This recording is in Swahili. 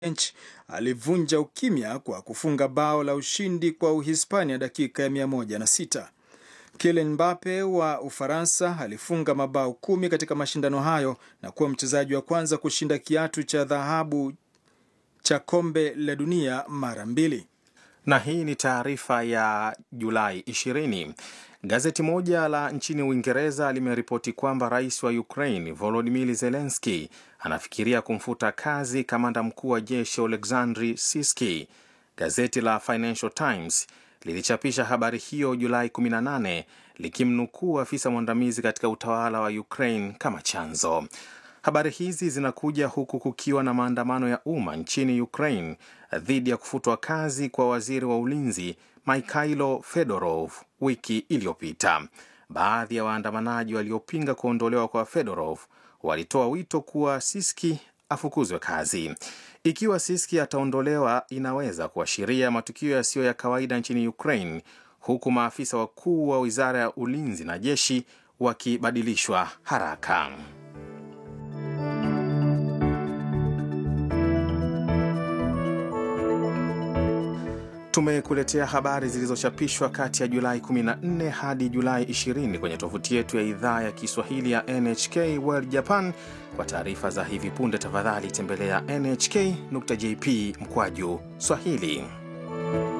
bench alivunja ukimya kwa kufunga bao la ushindi kwa Uhispania dakika ya 106. Kylian Mbappe wa Ufaransa alifunga mabao kumi katika mashindano hayo na kuwa mchezaji wa kwanza kushinda kiatu cha dhahabu cha kombe la dunia mara mbili. Na hii ni taarifa ya Julai 20. Gazeti moja la nchini Uingereza limeripoti kwamba rais wa Ukraine Volodymyr Zelensky anafikiria kumfuta kazi kamanda mkuu wa jeshi Oleksandr Siski. Gazeti la Financial Times lilichapisha habari hiyo Julai 18 likimnukuu afisa mwandamizi katika utawala wa Ukraine kama chanzo. Habari hizi zinakuja huku kukiwa na maandamano ya umma nchini Ukraine dhidi ya kufutwa kazi kwa waziri wa ulinzi Mikhailo Fedorov wiki iliyopita. Baadhi ya waandamanaji waliopinga kuondolewa kwa Fedorov walitoa wito kuwa Siski afukuzwe kazi. Ikiwa Siski ataondolewa, inaweza kuashiria matukio yasiyo ya kawaida nchini Ukraine, huku maafisa wakuu wa wizara ya ulinzi na jeshi wakibadilishwa haraka. Tumekuletea habari zilizochapishwa kati ya Julai 14 hadi Julai 20 kwenye tovuti yetu ya idhaa ya Kiswahili ya NHK World Japan. Kwa taarifa za hivi punde, tafadhali tembelea nhk.jp mkwaju Swahili.